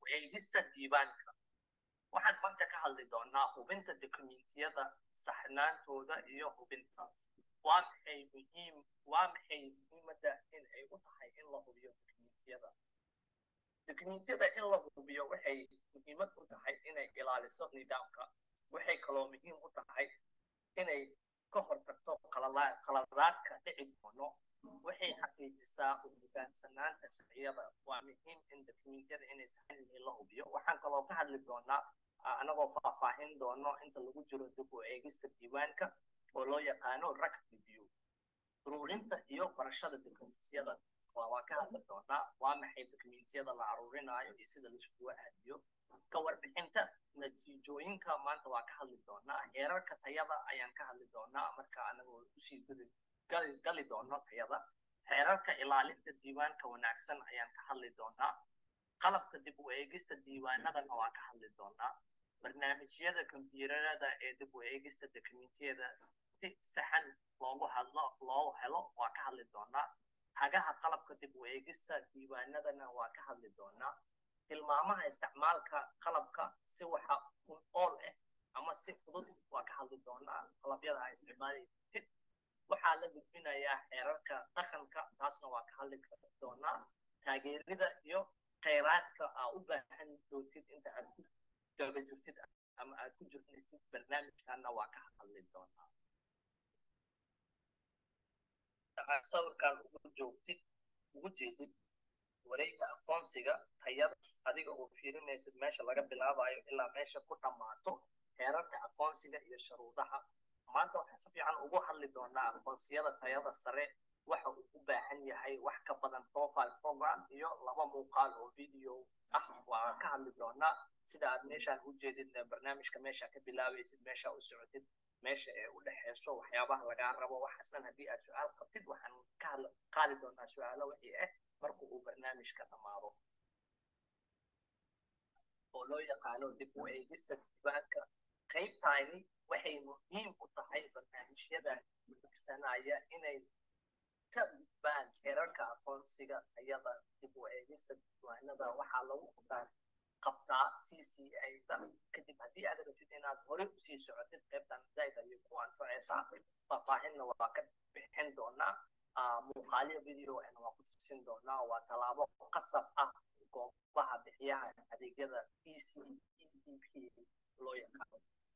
eegista diiwaanka waxaan maanta ka hadli doonaa hubinta dokumentiyada saxnaantooda iyo hubinta waa maxay muhiim waa maxay muhiimadda in ay u tahay in la hubiyo dokumentiyada dokumentiyada in la hubiyo waxay muhiimad u tahay inay ilaaliso nidaamka waxay kaloo muhiim u tahay inay ka hortagto qaladaadka dhici doono waxay xaqiijisaa hogaansanaanta sharciyada waa muhiim in dokumentiyada inay saxan yihiin la hubiyo waxaan kaloo ka hadli doonaa anagoo faahfaahin doono inta lagu jiro dib u eegista diiwaanka oo loo yaqaano ract review ururinta iyo barashada dokumentiyada waa ka hadli doonaa waa maxay dokumentiyada la aruurinaayo iyo sida laiskugu aadiyo ka warbixinta natiijooyinka maanta waa ka hadli doonaa heerarka tayada ayaan ka hadli doonaa marka anagoo usii gali doono tayada xeerarka ilaalinta diiwaanka wanaagsan ayaan ka hadli doonaa qalabka dib u eegista diiwaanadana waa ka hadli doonaa barnaamijyada kombyuutarada ee dib u eegista dokumentiyada si saxan loogu hadlo loo helo waa ka hadli doonaa hagaha qalabka dib u eegista diiwaanadana waa ka hadli doonaa tilmaamaha isticmaalka qalabka si waxa un ool ah ama si fudud waa ka hadli doonaa qalabyada a isticmaalaysid waxaa la gudbinayaa xeerarka dhaqanka taasna waa ka hadli doonaa taageerida iyo khayraadka aa u baahan doontid inta aad ku daba jirtid ama aad ku jirtid barnaamijkana waa ka hadli doonaa sawirkan ugu joogtid ugu jeedid wareega aqoonsiga tayada adiga oo fiirinaysid meesha laga bilaabayo ilaa meesha ku dhammaato heerarka aqoonsiga iyo shuruudaha maanta waxaan si fiican ugu hadli doonaa aqoonsiyada tayada sare waxa uu u baahan yahay wax ka badan profile program iyo laba muuqaal oo video ah waa ka hadli doonaa sida aad meeshaan u jeedid barnaamijka meesha ka bilaabaysid meesha u socotid meesha ee u dhexeyso waxyaabaha lagaa rabo waxaasnan haddii aad su-aal qabtid waxaan ka qaadi doonaa su-aalo wixii ah marka uu barnaamijka dhammaado oo loo yaqaano dib u eegista diiwaanka qaybtayni waxay muhiim u tahay barnaamijyada migsanaya inay ka gudbaan heerarka aqoonsiga tayada dib u eegista diiwaanada waxaa lagu qabtaa c c a-da kadib haddii aad rabtid inaad hore usii socotid qaybtan zaid ayay ku anfacaysaa faahfaahinna waa ka bixin doonaa muuqaalyo video ana waa ku tusin doonaa waa tallaabo qasab ah goobaha bixiyaha adeegyada e c e d p loo yaqaano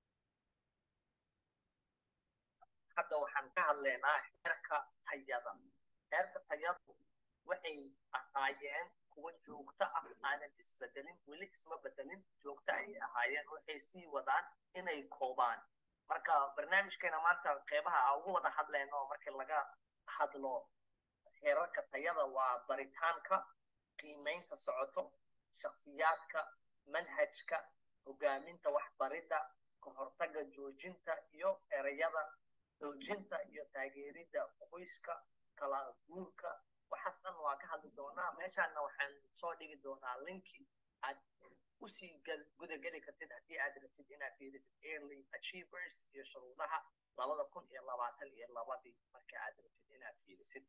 hadda waxaan ka hadlaynaa heerka tayada heerka tayadu waxay ahaayeen kuwa joogto ah aanan isbedelin weli isma bedelin joogto ayay ahaayeen waxay sii wadaan inay koobaan marka barnaamijkeena maanta qeybaha a ugu wada hadlayno markii laga hadlo heerarka tayada waa baritaanka qiimeynta socoto shakhsiyaadka manhajka hogaaminta waxbaridda ka hortaga joojinta iyo ereyada xoojinta iyo taageeridda qoyska kala guurka waxaas dhan waa ka hadli doonaa meeshaana waxaan soo dhigi doonaa linki aad usii gudageli kartid haddii aad rabtid inaad fiirisid early achievers iyo shuruudaha labada kun iyo labaatan iyo labadii marka aad rabtid inaad fiirisid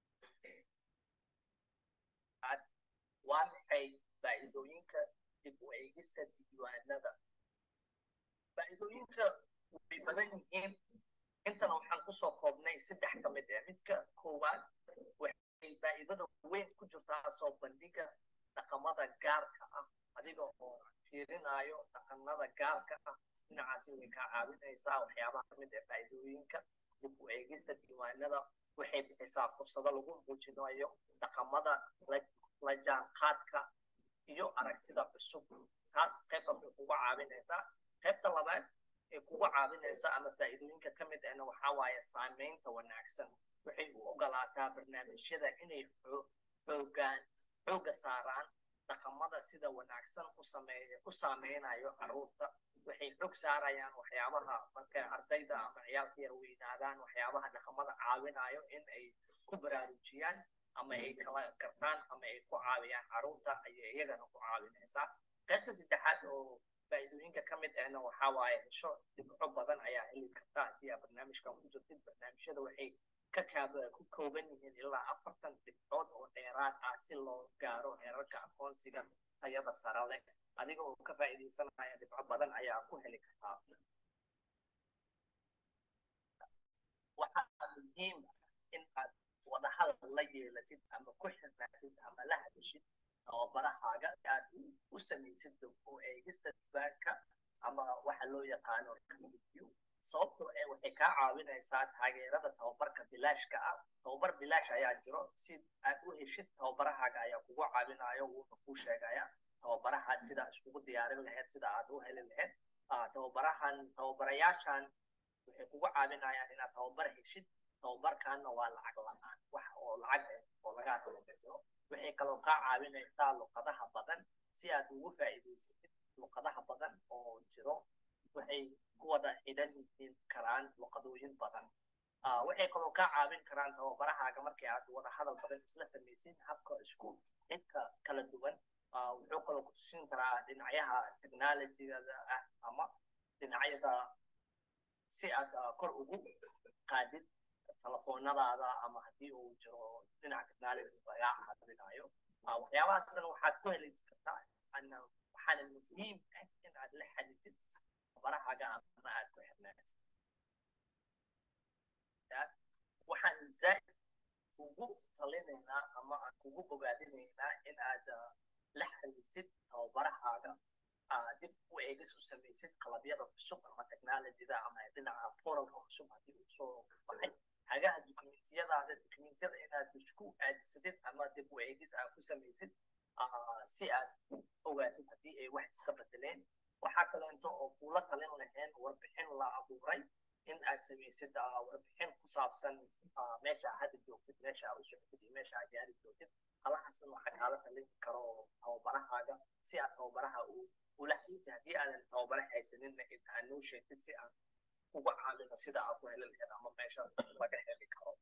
waa maxay faa'iidooyinka dib u eegista diiwaanada faa'iidooyinka way badan yihiin intana waxaan kusoo koobnay saddex ka mid ah midka koowaad waxay faa'iidada weyn ku jirtaa soo bandhiga dhaqamada gaarka ah adiga oo fiirinayo dhaqanada gaarka ah dhinacaasi way kaa caawinaysaa waxyaabaha ka mid ah faa'iidooyinka dib u eegista diiwaanada waxay bixisaa fursado lagu muujinayo dhaqamada la jaanqaadka iyo aragtida cusub taas qaybtaas way kuga caawinaysaa qaybta labaad ee kuga caawinaysa ama faa'iidooyinka ka mid ahna waxaa waaye saameynta wanaagsan waxay u ogolaataa barnaamijyada inay xoogaan xooga saaraan dhaqamada sida wanaagsan u sameeya u saameynayo caruurta waxay xog saarayaan waxyaabaha markay ardayda ama ciyaalka yar weynaadaan waxyaabaha dhaqamada caawinayo in ay ku baraarujiyaan ama ay kala gartaan ama ay ku caawiyaan caruurta ayay iyagana ku caawinaysaa qaybta saddexaad oo faa'iidooyinka ka mid ahna waxaa waaye hesho dhibco badan ayaa heli karta haddii aad barnaamijkan ku jirtid barnaamijyada waxay ka kaaba ku kooban yihiin ilaa afartan dhibcood oo dheeraad ah si loo gaaro heerarka aqoonsiga tayada sare leh adiga oo ka faa'iidaysanaya dhibco badan ayaa ku heli kartaa waxaa muhiim ah in aad wadahadal la yeelatid ama ku xirnaatid ama la hadashid tababarahaaga aad u samaysid oo eegista diiwaanka ama waxa loo yaqaano review sababtoo ee waxay kaa caawinaysaa taageerada tababarka bilaashka ah tababar bilaash ayaa jiro si aad u heshid tababarahaaga ayaa kugu caawinayo wuuna kuu sheegaya tababaraha sida iskugu diyaarin lahayd sida aad u heli lahayd tababarahan tababarayaashan waxay kugu caawinayaan inaad tababar heshid tababarkanna waa lacag la-aan wax oo lacag ah oo lagaa talagajiro waxay kaloo kaa caawinaysaa luqadaha badan si aad ugu faa'iidaysatid luqadaha badan oo jiro waxay ku wada xidhan yihiin karaan luqadooyin badan waxay kaloo kaa caawin karaan tababarahaaga markii aad wada hadal badan isla samaysid habka isku xidka kala duwan wuxuu kaloo ku tusin karaa dhinacyaha technologygada ah ama dhinacyada si aad kor ugu qaadid telefoonadaada ama haddii uu jiro dhinaca technology lagaa caawinayo waxyaabahaas dhan waxaad ku heli kartaa waxaana muhiim ah in aad la xadidid tababarahaaga ama aad ku xirnaatid waxaan zaaid kugu talinaynaa ama aan kugu bogaadinaynaa in aad la xiriirtid tababarahaaga dib u eegis u samaysid qalabyada cusub ama technologyda ama dhinaca poralka cusub haddii uu soo baxay hagaha dokumentiyadaada dokumentiyada inaad isku aadisadid ama dib u eegis aad ku samaysid si aad ogaatid haddii ay wax iska bedeleen waxaa kaleento oo kuula talin lahayn warbixin la abuuray in aad samaysid warbixin ku saabsan meesha hadda joogtid meesha aad u socotid iyo meesha aad gaari joogtid halahaasna waxaa kaala talin karo tababarahaaga si aad tababaraha ula xiriirtid haddii aadan tababara haysaninna in aad noo sheegtid si aan uga caawino sida aad ku heli lahayd ama meesha laga heli karo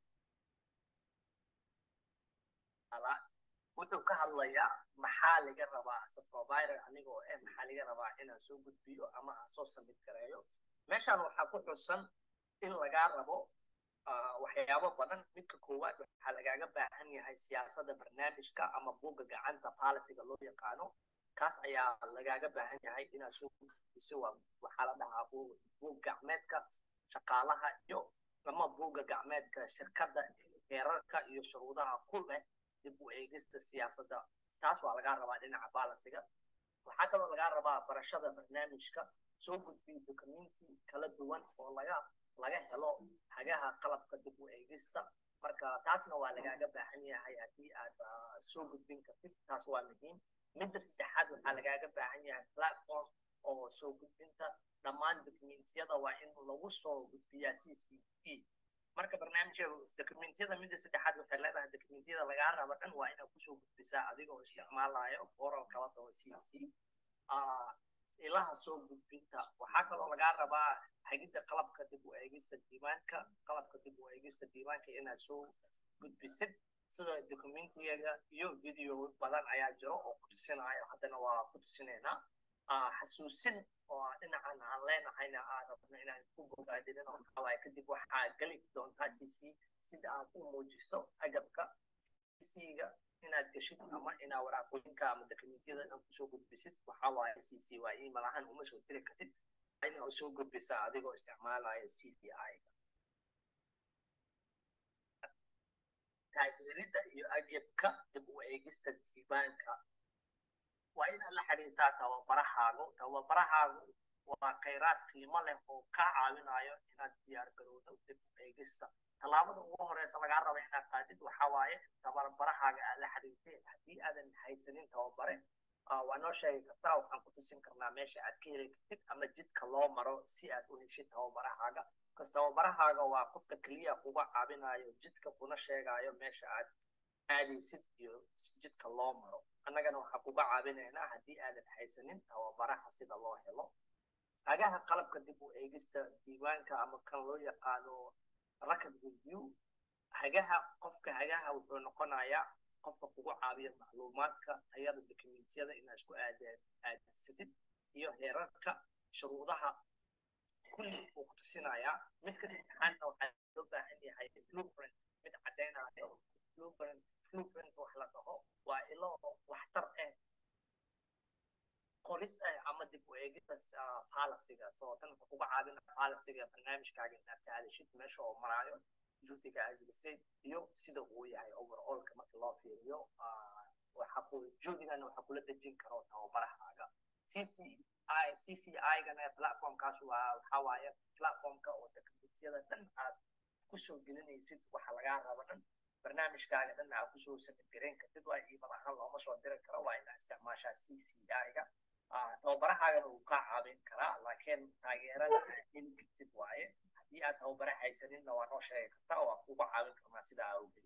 wuxuu ka hadlayaa maxaa laga rabaa ase provider anigoo eh maxaa laga rabaa inaan soo gudbiyo ama aan soo samid gareeyo meeshaan waxaa ku xusan in lagaa rabo waxyaabo badan midka koowaad waxaa lagaaga baahan yahay siyaasadda barnaamijka ama buugga gacanta palisiga loo yaqaano kaas ayaa lagaaga baahan yahay inaad soo gudbiso waxaa la dhahaa buug gacmeedka shaqaalaha iyo ama buugga gacmeedka shirkadda heerarka iyo shuruudaha ku leh dib u eegista siyaasadda taas waa lagaa rabaa dhinaca balisiga waxaa kaloo lagaa rabaa barashada barnaamijka soo gudbiyo documenti kala duwan oo laga laga helo hagaha qalabka dib u eegista marka taasna waa lagaaga baahan yahay haddii aad soo gudbin kartid taas waa muhiim midda saddexaad waxaa lagaaga baahan yahay platform oo soo gudbinta dhammaan dokumentiyada waa in lagu soo gudbiyaa c c e marka barnaamijka dokumentiyada midda saddexaad waxay leedahay dokumentiyada lagaa raba dhan waa inaad kusoo gudbisaa adigoo isticmaalayo oral kala dhaho c c ilaha soo gudbinta waxaa kaloo lagaa rabaa hagidda qalabka dib u eegista diiwaanka qalabka dib u eegista diiwaanka inaad soo gudbisid sida documentigaga iyo video badan ayaa jiro oo ku tusinayo haddana waa ku tusinaynaa xasuusin oo dhinacan aan leenahayna aan rabno inaan ku bogaadinin oo kawaa kadib waxaa geli doontaa cc sida aad u muujiso agabka cc-ga inaad geshid ama inaa waraaqooyinka ama dokumentiyada dhan kusoo gudbisid waxaa waaye cc waa email ahaan uma soo diri kartid inaa soo gudbisaa adigoo isticmaalaya cci taageeridda iyo agabka dib u eegista diiwaanka waa inaad la xiriirtaa tababarahaagu tababarahaagu waa khayraad qiimo leh oo kaa caawinayo inaad diyaar garowdo dib u eegista tallaabada ugu horeysa lagaa raba inaad qaadid waxaa waaye tababarahaaga aad la xiriirtay haddii aadan haysanin tababare waa noo sheegi kartaa waxaan ku tusin karnaa meesha aad ka heli kartid ama jidka loo maro si aad u heshid tababarahaaga kas tababarahaaga waa qofka keliya kuga caawinayo jidka kuna sheegayo meesha aad aadaysid iyo jidka loo maro annagana waxaan kuga caawinaynaa haddii aadan haysanin tababaraha sida loo helo hagaha qalabka dib u eegista diiwaanka ama kan loo yaqaano record review hagaha qofka hagaha wuxuu noqonayaa qofka kugu caawiya macluumaadka tayada dokumentiyada inaad isku aadsadid iyo heerarka shuruudaha kulli uu ku tusinayaa midka saddexaadna waxaa loo baahan yahay blueprint mid caddaynayo blueprint blueprint wax la dhaho waa ilo waxtar ah qoris ama dib u eegis policyga so tan wuxuu kuga caawina policyga barnaamijkaaga inaad ka hadashid meesha oo maraayo juhdiga aad gelisay iyo sida uu yahay overallka marka loo fiiriyo juhdigana waxaa kula dejin karo tababarahaaga cci cci-gana platformkaas waa waxaa waaye platformka oo teknolojiyada dhan aad kusoo gelinaysid waxa lagaa raba dhan barnaamijkaaga dhan aad kusoo samidgareyn kartid waa iimal ahaan looma soo diri karo waa inaa isticmaashaa cci-ga tababarahaagana wuu kaa caawin karaa laakiin taageerada aad heli kartid waaye haddii aad tababara haysaninna waa noo sheegi kartaa waa kuga caawin karnaa sidaa awgeed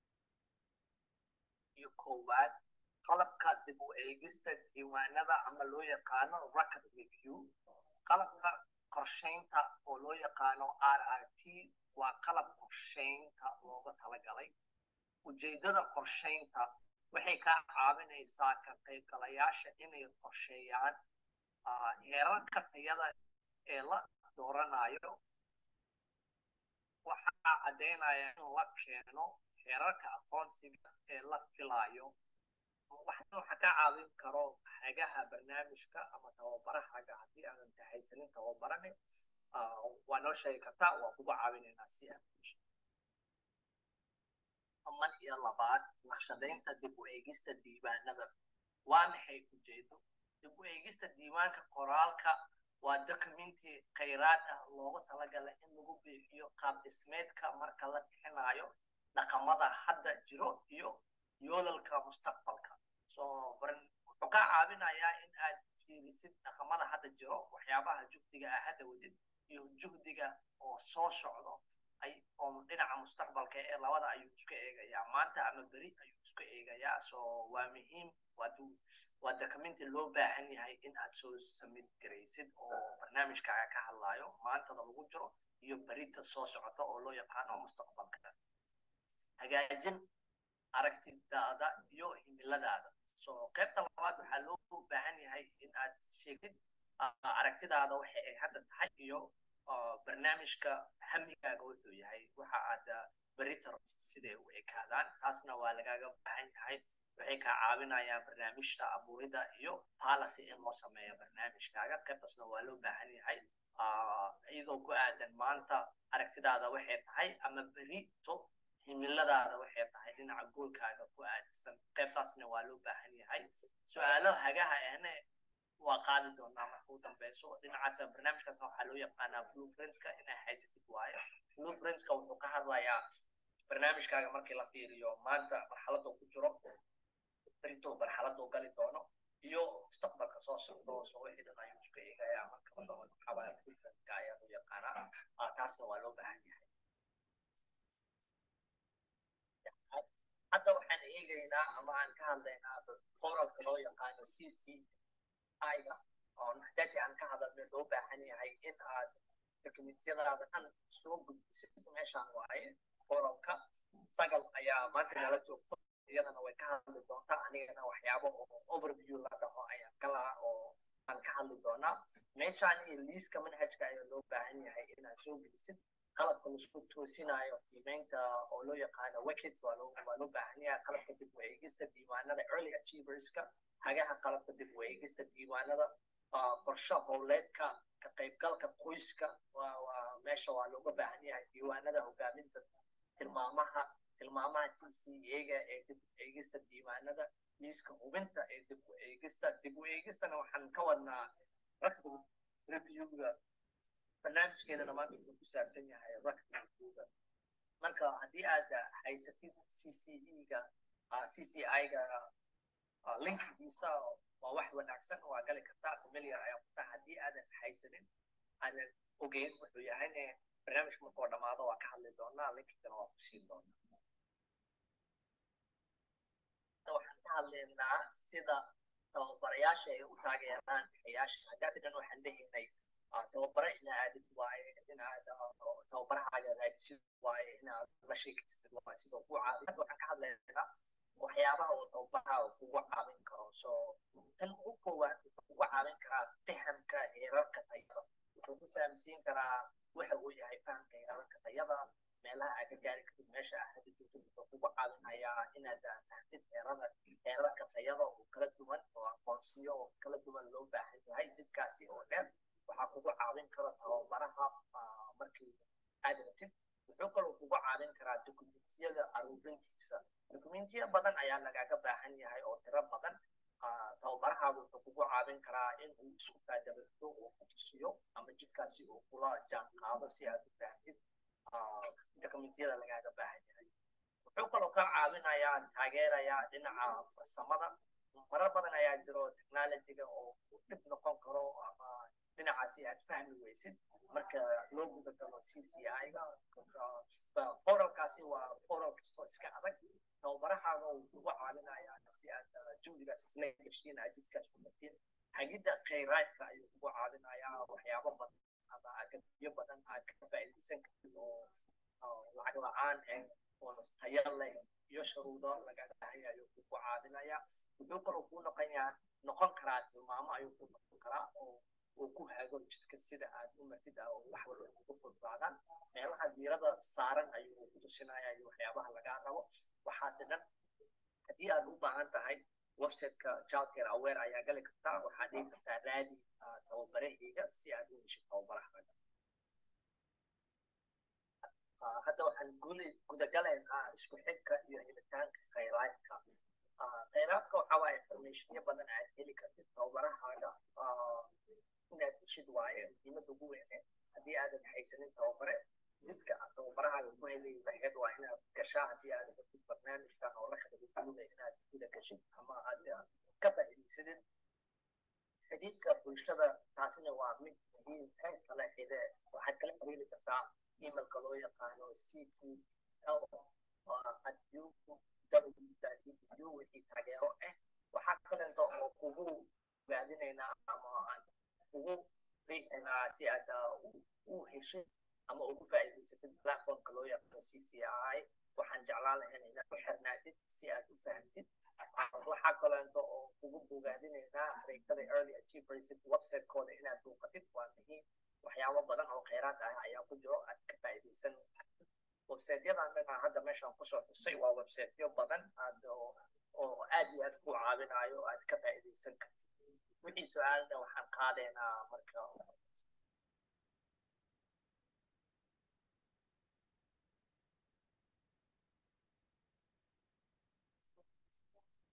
iyo koowaad qalabka dib u eegista diiwaanada ama loo yaqaano record review qalabka qorshaynta oo loo yaqaano r r t waa qalab qorshaynta looga talagalay ujeedada qorshaynta waxay kaa caawinaysaa ka qaybgalayaasha inay qorsheeyaan heerarka tayada ee la dooranayo waxaa caddaynaya in la keeno heerarka aqoonsiga ee la filayo waxna waxa ka caawin karo hagaha barnaamijka ama tababarahaga haddii aadan tahaysanin tababarane waa noo sheegi kartaa waa kuga caawinaynaa si aad aman iyo labaad naqshadaynta dib u eegista diiwaanada waa maxay ujeedo dib u eegista diiwaanka qoraalka waa documenti khayraad ah loogu talagalay in lagu bixiyo qaab dhismeedka marka la bixinayo dhaqamada hadda jiro iyo yoolalka mustaqbalka so wuxuu kaa caawinayaa in aad fiirisid dhaqamada hadda jiro waxyaabaha juhdiga ah hadda wadid iyo juhdiga oo soo socdo ay oo dhinaca mustaqbalka ee labada ayuu isku eegayaa maanta ama beri ayuu isku eegayaa so waa muhiim waa documenti loo baahan yahay in aad soo samid garaysid oo barnaamijkaaga ka hadlayo maantada lagu jiro iyo berita soo socota oo loo yaqaano mustaqbalka hagaajin aragtidaada iyo himiladaada so qaybta labaad waxaa loo baahan yahay in aad sheegtid aragtidaada waxa ay hadda tahay iyo barnaamijka hamigaaga wuxuu yahay waxa aad berita siday u ekaadaan taasna waa lagaaga baahan yahay waxay kaa caawinayaan barnaamijta abuurida iyo policy in loo sameeyo barnaamijkaaga qaybtaasna waa loo baahan yahay iyadoo ku aadan maanta aragtidaada waxay tahay ama berito himiladaada waxay tahay dhinaca goolkaaga ku aadsan qaybtaasna waa loo baahan yahay su-aalo hagaha ahne waa qaadi doonaa marka u dambeyso dhinacaas barnaamijkaasna waxaa loo yaqaanaa blueprintska inay haysatid waayo blueprintska wuxuu ka hadlayaa barnaamijkaaga markii la fiiriyo maanta marxaladoo ku jiro berito marxaladoo gali doono iyo mustaqbalka soo socdo soo wixii dhan ayuu isku eegayaa marka la dhaho waxaabaa blueprintka ayaa loo yaqaanaa taasna waa loo baahan yahay hadda waxaan eegaynaa ama aan ka hadlaynaa qoralka loo yaqaano c c iga oo naxdadii aan ka hadalnay loo baahan yahay in aad tekniikyadaada dhan soo gudbisid meeshaan waaye qoralka sagal ayaa maanta nala joogto iyadana way ka hadli doontaa anigana waxyaabo oo overview la dhaho ayaan galaa oo aan ka hadli doonaa meeshaan iyo liiska manhajka ayaa loo baahan yahay inaad soo gelisid qalabka laisku toosinayo qiimeynta oo loo yaqaano wicket waa loo waa loo baahan yahay qalabka dib u eegista diiwaanada early achieverska hagaha qalabka dib u eegista diiwaanada qorshe howleedka ka qaybgalka qoyska waa waa meesha waa looga baahan yahay diiwaanada hogaaminta tilmaamaha tilmaamaha c c ega ee dib u eegista diiwaanada liiska hubinta ee dib u eegista dib u eegistana waxaan ka wadnaa rakbi reviewga barnaamijkeenana maanta wuxuu ku saabsan yahay rakbi reviewga marka haddii aad haysatid c c e-ga c c i-ga linkigiisa waa wax wanaagsan waa gali kartaa familiar ayaa ku taha haddii aadan haysanin aadan ogeyn wuxuu yahayne barnaamijka markoo dhammaado waa ka hadli doonaa linkigana waa ku siin doonaa waxaan ka hadlaynaa sida tababarayaasha ay u taageeraan xayaasha haddaati dhan waxaan lehaynay tababare ina aadid waaye inaad tababarahaaga raadisid waaye inaad la sheekaysid waaye sidoo ku caabi hadda waxaan ka hadlaynaa waxyaabaha uu tababaraha kugu caawin karo so tan ugu koowaad wuxuu kugu caawin karaa fahamka heerarka tayada wuxuu ku fahamsiin karaa waxa uu yahay fahamka heerarka tayada meelaha aad ka gaari kartid meesha aad hadi joogtid wuxuu kugu caawinayaa inaad fahamtid heerada levelalka tayada oo kala duwan oo aqoonsiyo oo kala duwan loo baahan yahay jidkaasi oo dheer waxaa kugu caawin kara tababaraha markii aad rabtid wuxuu kaloo kugu caawin karaa dokumentiyada aruurintiisa dokumentiya badan ayaa lagaga baahan yahay oo tiro badan tababarahaagu wuxuu kugu caawin karaa in uu isku kaadabado oo ku tusiyo ama jidkaasi uu kula jaan qaado si aad u baahtid dokumentiyada lagaaga baahan yahay wuxuu kaloo ka caawinayaa taageerayaa dhinaca farsamada marar badan ayaa jiro technologyga oo dhib noqon karo ama dhinacaasi aad fahmi weysid marka loo guda galo c c i-ga oralkaasi waa oral kastoo iska adag tababarahaaga uu kugu caawinayaa si aad juhdigaas isla geshiin aad jidkaas ku martiin hagidda khayraadka ayuu kugu caawinayaa waxyaabo badan ama agabyo badan aad ka faa'iidaysan kartid oo lacag la-aan eh oo tayo leh iyo shuruudo lagaga baahan yahay ayuu kugu caawinayaa wuxuu kaloo kuu noqonayaa noqon karaa tilmaamo ayuu ku noqon karaa oo uu ku hago jidka sida aad u martid ah oo wax walba ugu fududaadaan meelaha diirada saaran ayuu ku tusinaya iyo waxyaabaha lagaa rabo waxaase dhan haddii aad u baahan tahay websiteka childcare aware ayaa gali kartaa waxaad dhigi kartaa raadi tababarahayga si aad u heshid tababarahaga hadda waxaan guli gudagalaynaa isku xigka iyo helitaanka khayraadka khayraadka waxa waaye informationyo badan aad heli kartid tababarahaaga inaad heshid waaye muhiimada ugu weyne haddii aadan haysanin tababare jidka tababarahaaga ku helay lahayd waa inaad gashaa haddii aad rabtid barnaamijkan oo la xidhiidhuda inaad guda gashid ama aad ka faa'iidaysadid xidhiidhka bulshada taasina waa mid muhiim ah kala xide waxaad kala xiriiri kartaa emailka loo yaqaano c q l www wixii taageero ah waxaa kaleento oo kugu raadinaynaa ama aan kugu riixaynaa si aad u heshid ama ugu faa'iidaysatid platformka loo yaqaano c c i waxaan jeclaan lahayn inaad ku xirnaatid si aad u fahamtid waxaa kaleento oo kugu bogaadinaynaa adeegtada early achievers websitekooda inaad buuqatid waa muhiim waxyaabo badan oo kheyraad ah ayaa ku jiro aad ka faa'iidaysan websiteyadan dhanaa hadda meeshaan kusoo xusay waa websiteyo badan aad oo aad iyo aad ku caawinayo aad ka faa'iidaysan kartid wixii su-aalna waxaan qaadaynaa marka